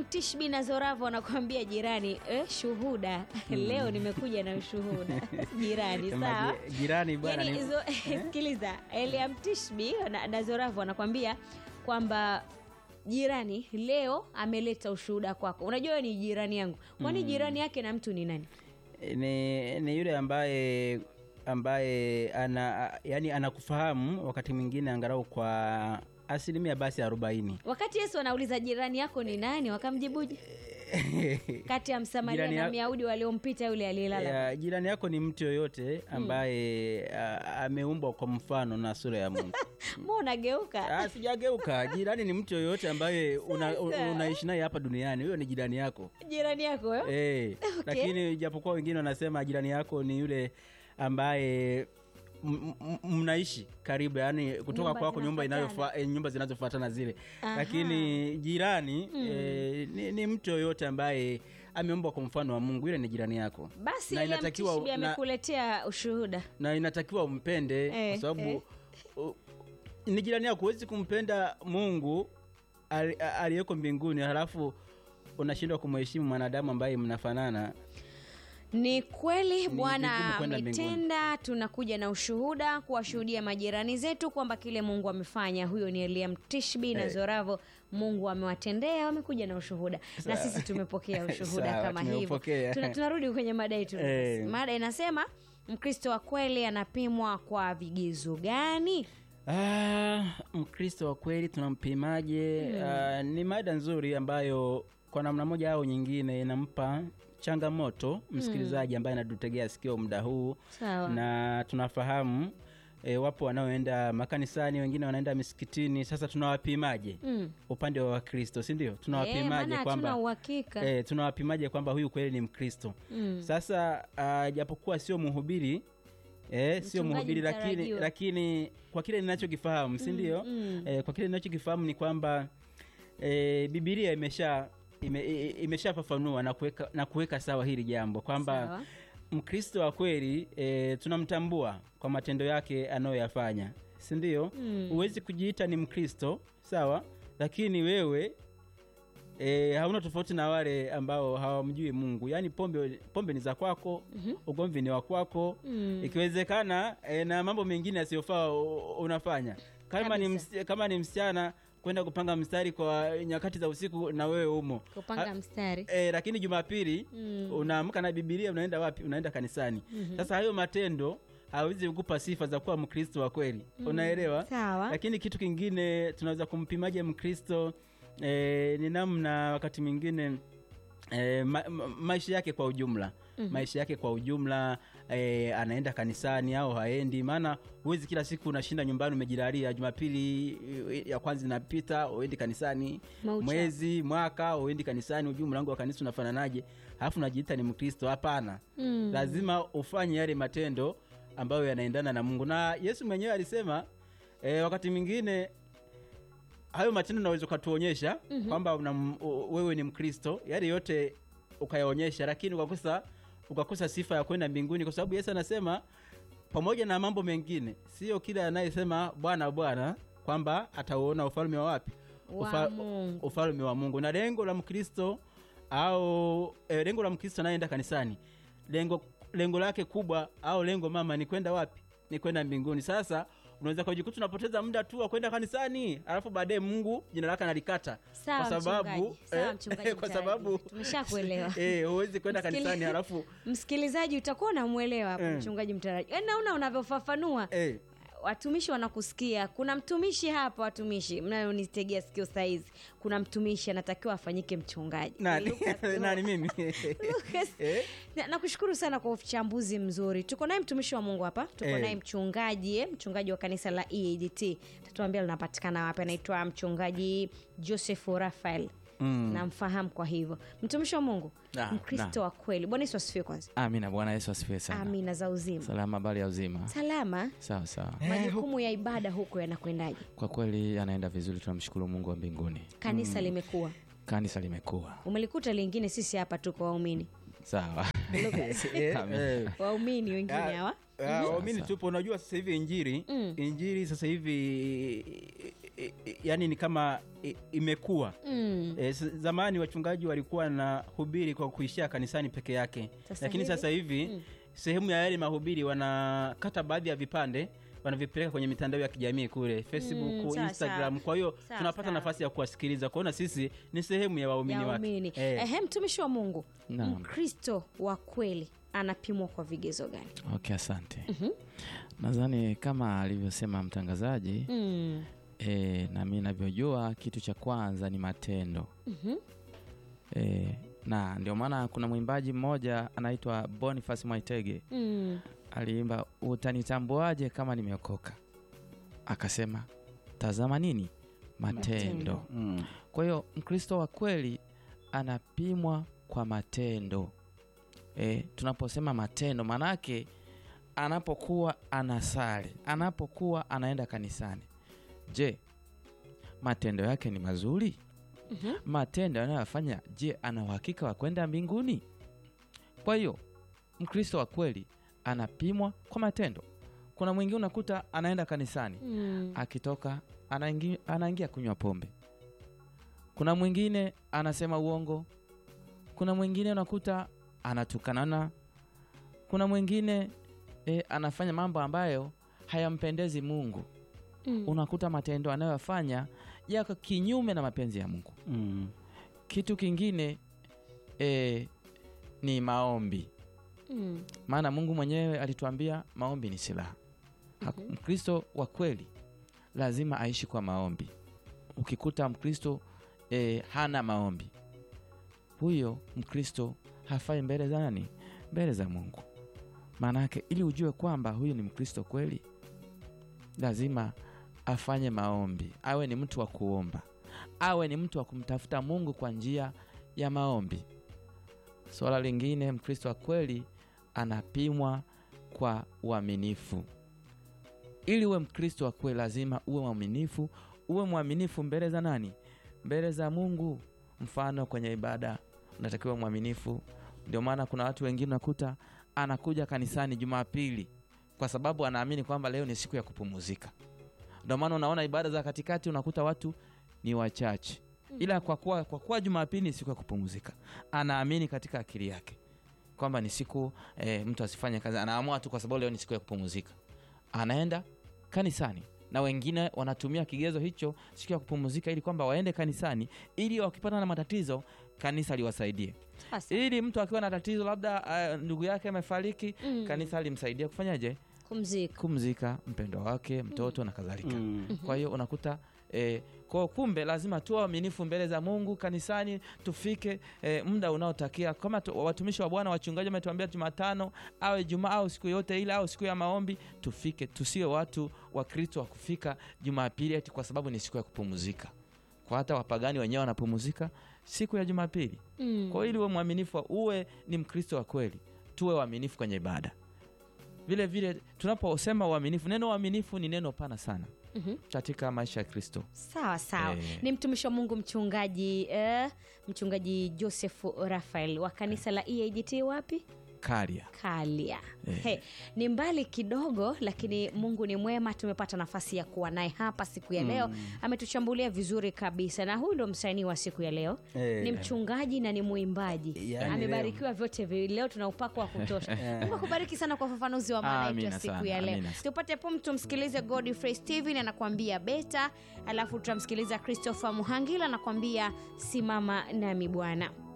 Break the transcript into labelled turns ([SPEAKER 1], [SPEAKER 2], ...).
[SPEAKER 1] Eliam Tishbi na Zoravo wanakuambia jirani eh, shuhuda leo nimekuja na ushuhuda jirani
[SPEAKER 2] Sema
[SPEAKER 1] sawa
[SPEAKER 2] ji- jirani bwana
[SPEAKER 1] yani,
[SPEAKER 2] ni-
[SPEAKER 1] hizo sikiliza Eliam Tishbi na, na Zoravu wanakwambia kwamba jirani leo ameleta ushuhuda kwako unajua wewe ni jirani yangu kwani jirani yake na mtu ni nani
[SPEAKER 2] ni, ni yule ambaye ambaye ana yani anakufahamu wakati mwingine angalau kwa asilimia basi arobaini
[SPEAKER 1] wakati yesu anauliza jirani yako ni nani wakamjibuje kati ya msamaria
[SPEAKER 2] Jirani
[SPEAKER 1] na
[SPEAKER 2] ya-
[SPEAKER 1] myahudi waliompita yule aliyelala
[SPEAKER 2] ya, jirani yako ni mtu yoyote ambaye a- ameumbwa kwa mfano na sura ya mungu
[SPEAKER 1] mbona unageuka
[SPEAKER 2] Ah, sijageuka jirani ni mtu yoyote ambaye una,
[SPEAKER 1] Sasa.
[SPEAKER 2] una, unaishi naye hapa duniani huyo ni jirani yako
[SPEAKER 1] jirani yako eh?
[SPEAKER 2] Eh,
[SPEAKER 1] Okay.
[SPEAKER 2] lakini japokuwa wengine wanasema jirani yako ni yule ambaye m- m- mnaishi karibu yani kutoka
[SPEAKER 1] Nyumba
[SPEAKER 2] kwako nyumba
[SPEAKER 1] zinafuatana.
[SPEAKER 2] inayofa, eh, nyumba zinazofuatana zile
[SPEAKER 1] Aha.
[SPEAKER 2] lakini jirani eh, ni, ni mtu yoyote ambaye ameumbwa kwa mfano wa mungu yule ni jirani yako
[SPEAKER 1] basi
[SPEAKER 2] Na
[SPEAKER 1] Eliam
[SPEAKER 2] inatakiwa-
[SPEAKER 1] Tishbi
[SPEAKER 2] na-
[SPEAKER 1] amekuletea ushuhuda
[SPEAKER 2] na inatakiwa umpende
[SPEAKER 1] Eh,
[SPEAKER 2] kwa sababu
[SPEAKER 1] eh.
[SPEAKER 2] u- ni jirani yako huwezi kumpenda mungu ali- a- aliyeko mbinguni halafu unashindwa kumheshimu mwanadamu ambaye mnafanana
[SPEAKER 1] ni kweli
[SPEAKER 2] vigumu
[SPEAKER 1] bwana
[SPEAKER 2] kwenda mbinguni.
[SPEAKER 1] ametenda tunakuja na ushuhuda kuwashuhudia majirani zetu kwamba kile mungu amefanya huyo ni eliam tishbi na
[SPEAKER 2] Eh.
[SPEAKER 1] zoravo mungu amewatendea wamekuja na ushuhuda na sisi tumepokea ushuhuda
[SPEAKER 2] Sawa,
[SPEAKER 1] kama hivyo
[SPEAKER 2] tumeupokea.
[SPEAKER 1] Tuna, tunarudi kwenye mada yetu
[SPEAKER 2] Eh.
[SPEAKER 1] mada inasema mkristo wa kweli anapimwa kwa vigezo gani
[SPEAKER 2] Ah, mkristo wa kweli tunampimaje? Ah, ni mada nzuri ambayo kwa namna moja au nyingine inampa changamoto msikilizaji ambaye anatutegea sikio muda huu
[SPEAKER 1] sawa
[SPEAKER 2] na tunafahamu e, wapo wanaoenda makanisani wengine wanaenda misikitini sasa tunawapimaje
[SPEAKER 1] Mm.
[SPEAKER 2] upande wa wakristo si ndio
[SPEAKER 1] Eh,
[SPEAKER 2] tunawapimaje
[SPEAKER 1] maana hatuna
[SPEAKER 2] kwamba
[SPEAKER 1] uhakika
[SPEAKER 2] e, tunawapimaje kwamba huyu kweli ni mkristo
[SPEAKER 1] Mm.
[SPEAKER 2] sasa uh, japokuwa sio mhubiri eh, sio
[SPEAKER 1] Mchungaji
[SPEAKER 2] mhubiri lakini,
[SPEAKER 1] mtarajiwa.
[SPEAKER 2] lakini kwa kile ninachokifahamu si ndio
[SPEAKER 1] mm.
[SPEAKER 2] eh, kwa kile ninachokifahamu ni kwamba eh, bibilia imesha ime, i- imeshafafanua na kuweka na kuweka sawa hili jambo kwamba
[SPEAKER 1] Sawa.
[SPEAKER 2] mkristo wa kweli e, tunamtambua kwa matendo yake anayoyafanya si ndio
[SPEAKER 1] Mm.
[SPEAKER 2] huwezi kujiita ni mkristo sawa lakini wewe e, hauna tofauti na wale ambao hawamjui mungu yaani pombe pombe ni za kwako
[SPEAKER 1] Mhm.
[SPEAKER 2] ugomvi ni wa kwako
[SPEAKER 1] Mm.
[SPEAKER 2] ikiwezekana e, na mambo mengine yasiyofaa u- unafanya kama ni,
[SPEAKER 1] Kabisa.
[SPEAKER 2] ms, kama ni msichana kwenda kupanga mstari kwa nyakati za usiku na wewe umo
[SPEAKER 1] kupanga
[SPEAKER 2] Ha-
[SPEAKER 1] mstari
[SPEAKER 2] e, lakini jumapili
[SPEAKER 1] Mm.
[SPEAKER 2] unaamka na bibilia unaenda wapi unaenda kanisani sasa hayo matendo hawezi kukupa sifa za kuwa mkristo wa kweli unaelewa
[SPEAKER 1] sawa
[SPEAKER 2] lakini kitu kingine tunaweza kumpimaje mkristo e, ni namna wakati mwingine E, ma, ma, maisha yake kwa ujumla mm-hmm. maisha yake kwa ujumla e, anaenda kanisani au haendi maana huwezi kila siku unashinda nyumbani umejilalia jumapili e, ya kwanza inapita uendi kanisani
[SPEAKER 1] Maucha.
[SPEAKER 2] mwezi mwaka uendi kanisani ujui mlango wa kanisa unafananaje alafu unajiita ni mkristo hapana
[SPEAKER 1] Mm.
[SPEAKER 2] lazima ufanye yale matendo ambayo yanaendana na mungu na yesu mwenyewe alisema e, wakati mwingine hayo matendo unaweza ukatuonyesha mm-hmm. kwamba una, u- wewe ni mkristo yale yote ukayaonyesha lakini ukakosa ukakosa sifa ya kwenda mbinguni kwa sababu yesu anasema pamoja na mambo mengine sio kila anayesema bwana bwana kwamba atauona ufalme wa wapi
[SPEAKER 1] Wa Mungu.
[SPEAKER 2] ufalme wa mungu na lengo la mkristo au e, lengo la mkristo anayeenda kanisani lengo lengo lake kubwa au lengo mama ni kwenda wapi ni kwenda mbinguni sasa unaweza kujikuta unapoteza muda tu wa kwenda kanisani alafu baadaye mungu jina lake analikata
[SPEAKER 1] Sawa,
[SPEAKER 2] kwa sababu
[SPEAKER 1] mchungaji. Sawa, mchungaji
[SPEAKER 2] kwa
[SPEAKER 1] mtarajiwa.
[SPEAKER 2] sababu
[SPEAKER 1] Tumeshakuelewa.
[SPEAKER 2] eh, huwezi kwenda
[SPEAKER 1] Msikili-
[SPEAKER 2] kanisani alafu
[SPEAKER 1] msikilizaji utakuwa unamwelewa hapo
[SPEAKER 2] Mm.
[SPEAKER 1] mchungaji mtaraji Yaani naona unavyofafanua
[SPEAKER 2] eh,
[SPEAKER 1] watumishi wanakusikia kuna mtumishi hapa watumishi mnayonitegea sikio saizi kuna mtumishi anatakiwa afanyike mchungaji
[SPEAKER 2] nani
[SPEAKER 1] Lucas,
[SPEAKER 2] nani mimi
[SPEAKER 1] Lucas,
[SPEAKER 2] Eh?
[SPEAKER 1] na- nakushukuru sana kwa uchambuzi mzuri tuko naye mtumishi wa mungu hapa tuko
[SPEAKER 2] Eh.
[SPEAKER 1] naye mchungaji eh, mchungaji wa kanisa la eadt tatuambia linapatikana wapi anaitwa mchungaji joseph rafael
[SPEAKER 2] Mm.
[SPEAKER 1] namfahamu kwa hivyo mtumishi wa mungu
[SPEAKER 3] Ah,
[SPEAKER 1] mkristo wa kweli bwana yesu asifiwe kwanza
[SPEAKER 3] amina bwana yesu asifiwe sana
[SPEAKER 1] amina za uzima
[SPEAKER 3] salama habari ya uzima
[SPEAKER 1] salama
[SPEAKER 3] sawa sawa
[SPEAKER 1] majukumu ya ibada huko yanakwendaje
[SPEAKER 3] kwa kweli anaenda vizuri tunamshukuru mungu wa mbinguni
[SPEAKER 1] kanisa limekuwa
[SPEAKER 3] kanisa limekuwa
[SPEAKER 1] umelikuta lingine sisi hapa tuko waumini
[SPEAKER 3] sawa
[SPEAKER 2] Eh,
[SPEAKER 3] Amen.
[SPEAKER 2] eh.
[SPEAKER 1] waumini wengine
[SPEAKER 2] Ah,
[SPEAKER 1] hawa
[SPEAKER 2] ah, waumini tupo unajua sasa hivi injiri
[SPEAKER 1] Mm.
[SPEAKER 2] injiri sasa hivi i, i, yani ni kama i, imekuwa
[SPEAKER 1] Mm.
[SPEAKER 2] E, zamani wachungaji walikuwa na hubiri kwa kuishia kanisani peke yake
[SPEAKER 1] Sasa
[SPEAKER 2] lakini
[SPEAKER 1] hivi?
[SPEAKER 2] sasa hivi
[SPEAKER 1] Mm.
[SPEAKER 2] sehemu ya yale mahubiri wanakata baadhi ya vipande wanavipeleka kwenye mitandao ya kijamii kule facebook
[SPEAKER 1] Mm, sawa,
[SPEAKER 2] instagram
[SPEAKER 1] sawa.
[SPEAKER 2] kwa hiyo
[SPEAKER 1] Sawa,
[SPEAKER 2] tunapata
[SPEAKER 1] sawa.
[SPEAKER 2] nafasi ya kuwasikiliza kwaona sisi ni sehemu ya waumini
[SPEAKER 1] ya
[SPEAKER 2] wake
[SPEAKER 1] waumini
[SPEAKER 2] Eh.
[SPEAKER 1] ehe mtumishi wa mungu
[SPEAKER 3] Naam.
[SPEAKER 1] mkristo wa kweli anapimwa kwa vigezo gani
[SPEAKER 3] okay asante nadhani kama alivyosema mtangazaji
[SPEAKER 1] mm.
[SPEAKER 3] e, na mi navyojua kitu cha kwanza ni matendo
[SPEAKER 1] Mhm.
[SPEAKER 3] e, na ndio maana kuna mwimbaji mmoja anaitwa boniface mwaitege
[SPEAKER 1] Mm.
[SPEAKER 3] aliimba utanitambuaje kama nimeokoka akasema tazama nini matendo,
[SPEAKER 1] Matendo.
[SPEAKER 2] Mm.
[SPEAKER 3] kwa hiyo mkristo wa kweli anapimwa kwa matendo e, tunaposema matendo maanake anapokuwa anasali anapokuwa anaenda kanisani je matendo yake ni mazuri
[SPEAKER 1] Mhm.
[SPEAKER 3] matendo anayoyafanya je ana uhakika wa kwenda mbinguni kwa hiyo mkristo wa kweli anapimwa kwa matendo kuna mwingine unakuta anaenda kanisani
[SPEAKER 1] Mm.
[SPEAKER 3] akitoka anaingia, anaingia kunywa pombe kuna mwingine anasema uongo kuna mwingine unakuta anatukanana kuna mwingine e, anafanya mambo ambayo hayampendezi mungu
[SPEAKER 1] Mm.
[SPEAKER 3] unakuta matendo anayoyafanya yako kinyume na mapenzi ya mungu
[SPEAKER 2] Mm.
[SPEAKER 3] kitu kingine e, ni maombi
[SPEAKER 1] Mm.
[SPEAKER 3] maana mungu mwenyewe alituambia maombi ni silaha Haku-
[SPEAKER 1] Mhm.
[SPEAKER 3] mkristo wa kweli lazima aishi kwa maombi ukikuta mkristo e, hana maombi huyo mkristo hafai mbele za nani mbele za mungu maanake ili ujue kwamba huyu ni mkristo kweli lazima afanye maombi awe ni mtu wa kuomba awe ni mtu wa kumtafuta mungu kwa njia ya maombi swala lingine mkristo wa kweli anapimwa kwa uaminifu ili uwe mkristo wa kweli lazima uwe mwaminifu uwe mwaminifu mbele za nani mbele za mungu mfano kwenye ibada unatakiwa mwaminifu ndio maana kuna watu wengine unakuta anakuja kanisani jumapili kwa sababu anaamini kwamba leo ni siku ya kupumuzika ndio maana unaona ibada za katikati unakuta watu ni wachache ila kwa kuwa, kwa kuwa jumapili ni siku ya kupumzika anaamini katika akili yake kwamba ni siku e, mtu asifanye kazi anaamua tu kwa sababu leo ni siku ya kupumzika anaenda kanisani na wengine wanatumia kigezo hicho siku ya kupumzika ili kwamba waende kanisani ili wakipata na matatizo kanisa liwasaidie
[SPEAKER 1] Sasa.
[SPEAKER 3] ili mtu akiwa na tatizo labda uh, ndugu yake amefariki
[SPEAKER 1] Mm.
[SPEAKER 3] kanisa limsaidia kufanyaje
[SPEAKER 1] kumzika
[SPEAKER 3] kumzika mpendo wake mtoto na kadhalika
[SPEAKER 2] Mm.
[SPEAKER 3] kwa hiyo unakuta eh, kwa kumbe lazima tuwe waaminifu mbele za mungu kanisani tufike eh, muda unaotakia kama tu, watumishi wa bwana wachungaji wametuambia jumatano au ijumaa au siku yote ile au siku ya maombi tufike tusiwe watu wa kristo wa kufika jumapili ati kwa sababu ni siku ya kupumzika kwa hata wapagani wenyewe wanapumzika siku ya jumapili
[SPEAKER 1] Mm.
[SPEAKER 3] kwa hiyo ili uwe mwaminifu uwe ni mkristo wa kweli tuwe waaminifu kwenye ibada vile vile tunaposema uaminifu neno uaminifu ni neno pana sana
[SPEAKER 1] Mhm.
[SPEAKER 3] katika maisha ya kristo
[SPEAKER 1] sawa sawa
[SPEAKER 3] Eh.
[SPEAKER 1] ni mtumishi wa mungu mchungaji eh, mchungaji joseph rafael wa kanisa la eagt wapi
[SPEAKER 3] karia
[SPEAKER 1] kalia
[SPEAKER 3] Eh.
[SPEAKER 1] He, ni mbali kidogo lakini mungu ni mwema tumepata nafasi ya kuwa naye hapa siku ya leo ametuchambulia vizuri kabisa na huyu ndo msanii wa siku ya leo
[SPEAKER 2] Eh.
[SPEAKER 1] ni mchungaji na ni mwimbaji
[SPEAKER 2] Yaani
[SPEAKER 1] amebarikiwa vyote viwili leo tuna upako wa kutosha mungu akubariki sana kwa ufafanuzi wa maana yetu ya
[SPEAKER 3] Amina
[SPEAKER 1] siku
[SPEAKER 3] sana,
[SPEAKER 1] ya leo
[SPEAKER 3] amina.
[SPEAKER 1] tupate pum tumsikilize godfrey steven anakuambia beta alafu tutamsikiliza christopher muhangila anakuambia simama nami bwana